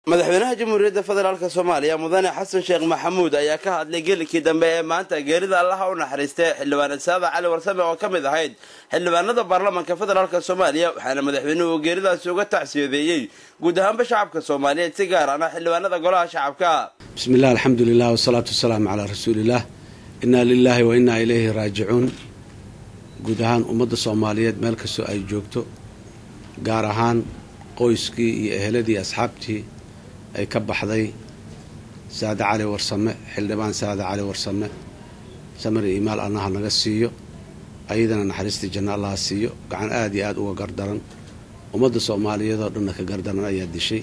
madaxweynaha jamhuuriyadda federaalk soomaaliya mudane xasan sheekh maxamuud ayaa ka hadlay gelikii dambe ee maanta geerida allaha u naxariistay xildhibaan saada cali warsame oo ka mid ahayd xildhibaanada baarlamaanka federaalk soomaaliya waxaana madaxweynuhu geeridaasi uga tacsiyadeeyey guud ahaanba shacabka soomaaliyeed si gaar ana xildhibaanada golaha shacabka bismi illah alxamdu lilah wasalaatu wasalaamu calaa rasuuliillah innaa lilaahi wa innaa ilayhi raajicuun guud ahaan ummadda soomaaliyeed meel kastoo ay joogto gaar ahaan qoyskii iyo eheladii asxaabtii ay ka baxday saade cali warsame xildhibaan saade cali warsame samir iyo imaal allaha naga siiyo ayadana naxariistii janno allaha siiyo gacan aada iyo aada uga gardaran ummadda soomaaliyeedoo dhanna ka gardaran ayaa dishay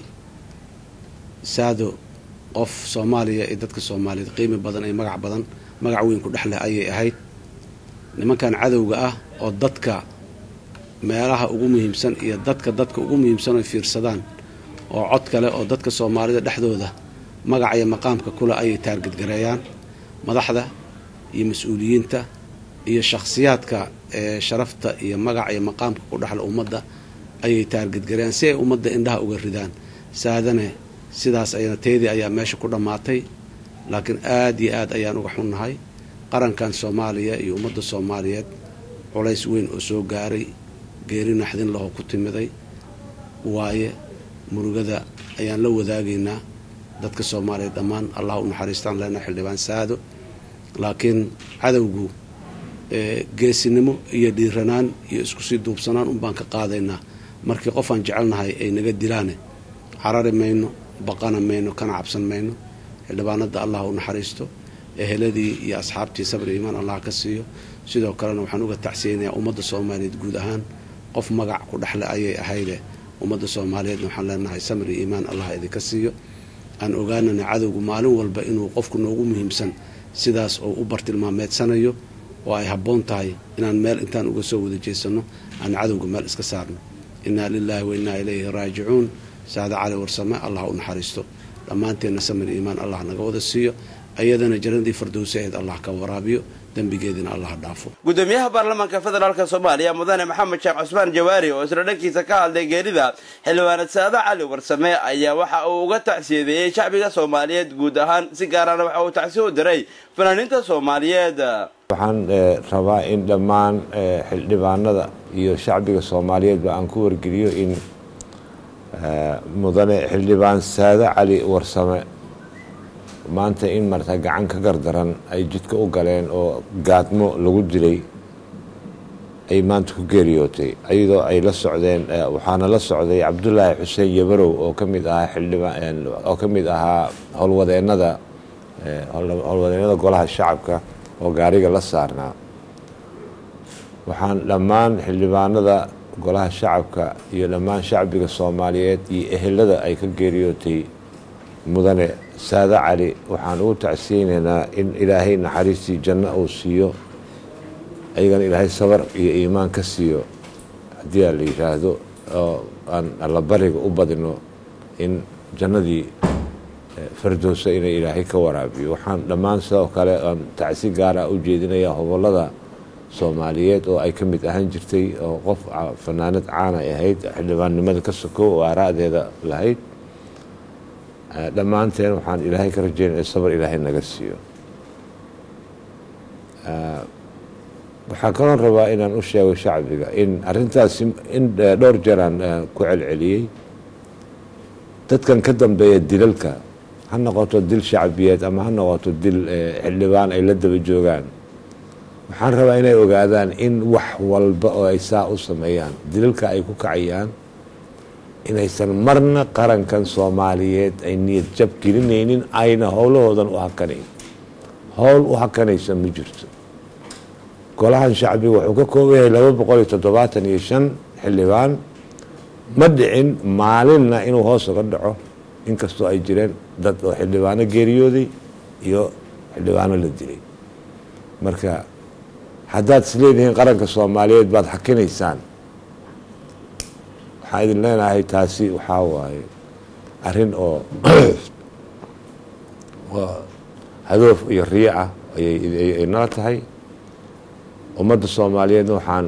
saado qof soomaaliya iyo dadka soomaaliyeed qiimi badan iyo magac badan magac weyn ku dhex leh ayay ahayd nimankan cadowga ah oo dadka meelaha ugu muhiimsan iyo dadka dadka ugu muhiimsan oy fiirsadaan oo cod kale oo dadka soomaalida dhexdooda magaca iyo maqaamka kule ayay taargedgareeyaan madaxda iyo mas-uuliyiinta iyo shakhsiyaadka ee sharafta iyo magaca iyo maqaamka ku dhexle ummadda ayay taargedgareeyaan si ay ummadda indhaha uga ridaan saadane sidaas ayana teedii ayaa meesha ku dhammaatay laakiin aada iyo aad ayaan uga xunnahay qarankan soomaaliya iyo ummadda soomaaliyeed culays weyn oo soo gaaray geeri naxdin lahoo ku timiday waaye murugada ayaan la wadaagaynaa dadka soomaaliyeed dhammaan allah u naxariistaan lena xildhibaan saado laakiin cadowgu geesinimo iyo dhiiranaan iyo iskusii duubsanaan unbaan ka qaadaynaa markii qofaan jecelnahay ay naga dilaane carari mayno baqana mayno kana cabsan mayno xildhibaanada allah u naxariisto eheladii iyo asxaabtii sabri iimaan allah ka siiyo sidoo kalena waxaan uga tacsiyeynayaa ummadda soomaaliyeed guud ahaan qof magac ku dhexle ayay ahayde ummadda soomaaliyeedna waxaan leenahay samri iimaan allah idinka siiyo aan ogaanana cadowgu maalin walba inuu qofku noogu muhiimsan sidaas oo u bartilmaameedsanayo oo ay habboon tahay inaan meel intaan uga soo wada jeesanno aan cadowga meel iska saarno innaa lilaahi wa innaa ilayhi raajicuun saada cali warsame allah u naxariisto dhammaanteenna samri iimaan allah naga wada siiyo ayadana jannadii fardowsaheed allah ka waraabiyo dembigeedina allah dhaafo gudoomiyaha baarlamaanka federaalk soomaaliya mudane maxamed sheekh cusmaan jawaari oo isla dhankiisa ka hadlay geerida xildhibaanad saada cali warsame ayaa waxa uu uga tacsiyadeeyey shacbiga soomaaliyeed guud ahaan si gaarana waxa uu tacsiya u diray fanaaniinta soomaaliyeed waxaan rabaa in dhammaan xildhibaanada iyo shacbiga soomaaliyeedba aan ku wargeliyo in mudane xildhibaan saade cali warsame maanta in marta gacan ka gardaran ay jidka u galeen oo gaadmo lagu dilay ay maanta ku geeriyootay iyadoo ay la socdeen waxaana la socday cabdulaahi xuseen yabarow oo ka mid ahaa xildhibaan oo ka mid ahaa howlwadeennada howlwadeennada golaha shacabka oo gaariga la saarnaa waxaan dhammaan xildhibaanada golaha shacabka iyo dhammaan shacbiga soomaaliyeed iyo ehelada ay ka geeriyootay mudane saade cali waxaan ugu tacsiyeynaynaa in ilaahay naxariistii janno uu siiyo ayagana ilaahay sabar iyo iimaan ka siiyo haddii aa la yidhaahdo oo aan allabariga u badino in jannadii fardowsa inay ilaahay ka waraabiyo waxaan dhammaan sidoo kale aan tacsi gaara u jeedinayaa hobolada soomaaliyeed oo ay ka mid ahaan jirtay oo qof fanaanad caana ay ahayd xildhibaannimada ka sokow oo aara'deeda lahayd dhammaanteen waxaan ilaahay ka rajeynaya sabar ilaahay naga siiyo waxaa kaloon rabaa inaan u sheego shacbiga in arintaasi in dhowr jeeraan ku celceliyey dadkan ka dambeeya dilalka ha noqoto dil shacbiyeed ama ha noqoto dil xildhibaan ay la daba joogaan waxaan rabaa inay ogaadaan in wax walba oo ay saa u sameeyaan dilalka ay ku kacayaan inaysan marna qarankan soomaaliyeed ay niyad jab gelinaynin ayna howlahoodan u hakanayn howl u hakanaysa ma jirto golahan shacbiga wuxuu ka kooban yahay laba boqol iyo toddobaatan iyo shan xildhibaan ma dhicin maalinna inuu hoos uga dhaco inkastoo ay jireen dad oo xildhibaano geeriyooday iyo xildhibaano la dilay marka haddaad is leedihiin qaranka soomaaliyeed baad hakinaysaan waxaan idin leenahay taasi waxaa waaye arrin oo hadoof iyo riyo ah ayay nala tahay ummadda soomaaliyeedna waxaan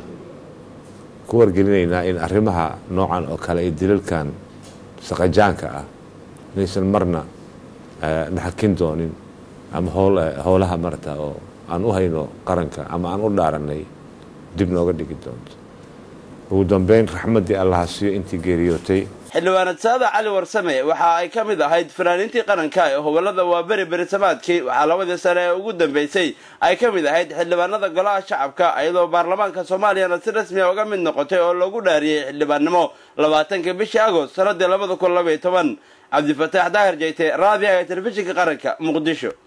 ku wargelinaynaa in arrimaha noocan oo kale ee dilalkan saqajaanka ah inaysan marna naxakin doonin ama howlaha marata oo aan u hayno qaranka ama aan u dhaaranay dib nooga dhigi doonto ugu dambeyn raxmaddii allaha siiyo intii geeriyootay xildhibaanad saada cali warsame waxa ay ka mid ahayd fanaaniintii qaranka ee gobolada waaberi berisamaadkii waxaa labadii sane ee ugu dambeysay ay ka mid ahayd xildhibaanada golaha shacabka iyadoo baarlamaanka soomaaliyana si rasmiya uga mid noqotay oo loogu dhaariyey xildhibaannimo labaatanka bishii agost sanadii labada kun labaiyo toban cabdifataax daahir jeyte raadiyaha ee telefishinka qaranka muqdisho